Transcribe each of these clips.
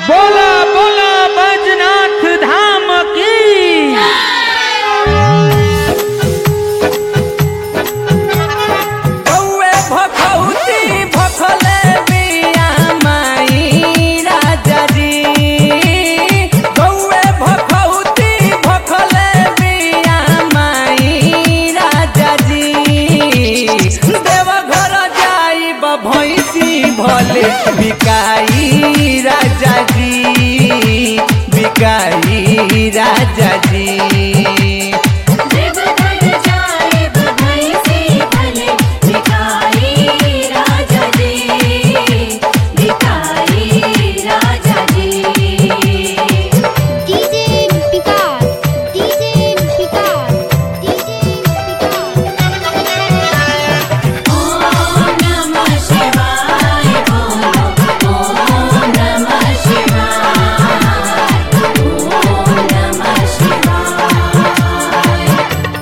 बोला बोला बैजनाथ धाम की कौए भखौती भखले बिया माई राजा जी कौए भखौती भखले बिया माई राजा जी देवघर जाई भैंसी भले बिकाई राजा जी बिकाई राजा जी देवघर जाए भैंसी भले भिखारी राजा जी भिखारी राजा जी DJ Vikas, DJ Vikas, DJ Vikas. ओम नमः शिवाय बोलो ओम नमः शिवाय ओम नमः शिवाय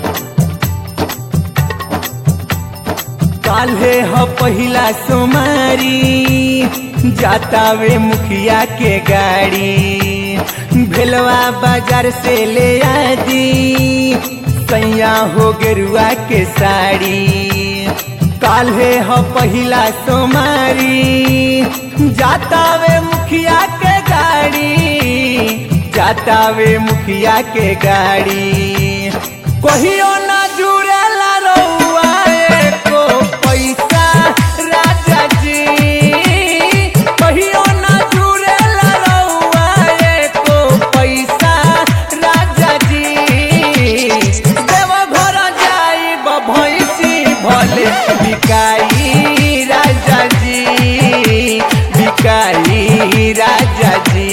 काल्हे ह पहिला सोमारी जातावे मुखिया के गाड़ी भेलवा बाजार से ले आदी सैया हो गेरुआ के साड़ी काल्हे ह पहिला सोमारी जातावे मुखिया के गाड़ी जातावे मुखिया के गाड़ी कहियो ना जुड़ेला रउआ एको पैसा राजा जी कहियो ना जुड़ेला रउआ एको पैसा राजा जी देवघर जाई भैंसी भले बिकाई राजा जी बिकाई राजा जी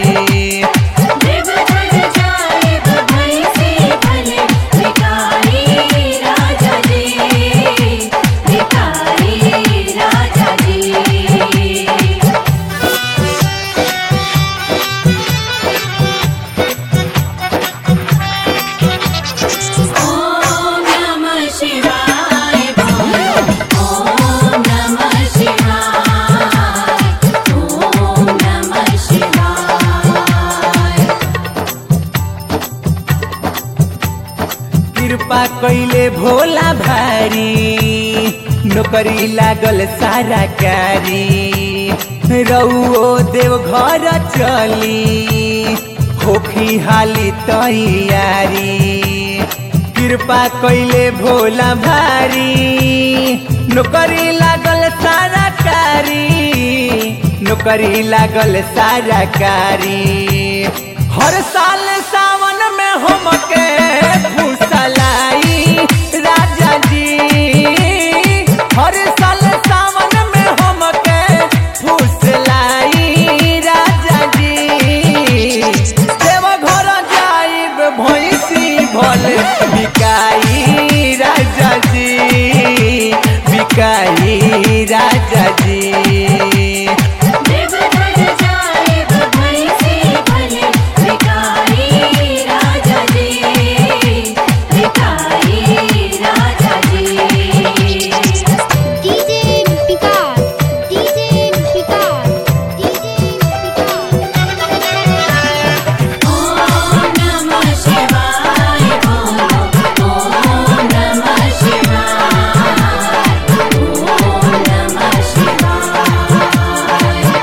देवघर जाए भैंसी भले भिखारी राजा जी भिखारी राजा जी ओम नमः शिवाय बोलो ओम नमः शिवाय ओम नमः शिवाय कृपा कैले भोला भारी नौकरी लागल सारा कारी रउओ देव घर चली होखी हाली तैयारी कृपा कैले भोला भारी नौकरी लागल सारा कारी नौकरी लागल सारा कारी हर साल सावन में हमके फुसलाई राजा जी हर साल सावन में हमके फुसलाई राजा जी देवघर जाइब भैंसी भले बिकाई राजा जी बिकाई राजा जी देवघर जाए भैंसी भले भिखारी राजा जी भिखारी राजा जी DJ Vikas, DJ Vikas, DJ Vikas. ओम नमः शिवाय बोलो ओम नमः शिवाय ओम नमः शिवाय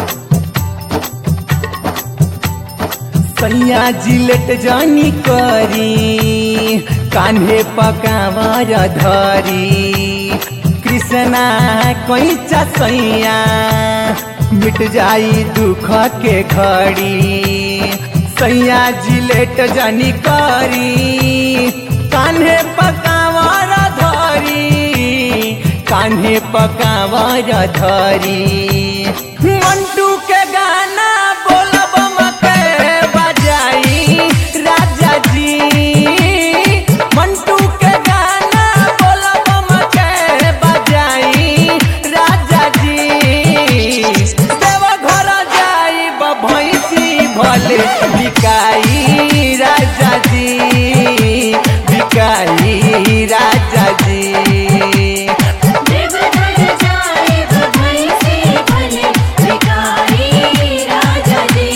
सैया जिलेट जानी करी कान्हे पकावर धरी कृष्णा कैचा सैया मिट जाई दुख के घड़ी सैया जिलेट जानी करी कान्हे पकावर धरी कान्हे पकावर धरी मंटू के गाना बोलब मके बजाई राजा जी मंटू के गाना बोलब मके बजाई राजा जी देवघर जाई भैंसी भले बिकाई राजा जी बिकाई राजा जी देवघर जाए भैंसी भले भिखारी राजा जी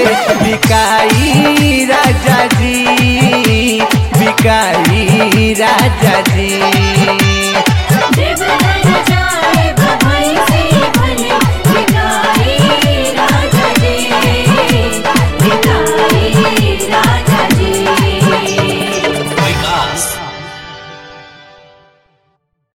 बिकाई राजा जी बिकाई राजा जी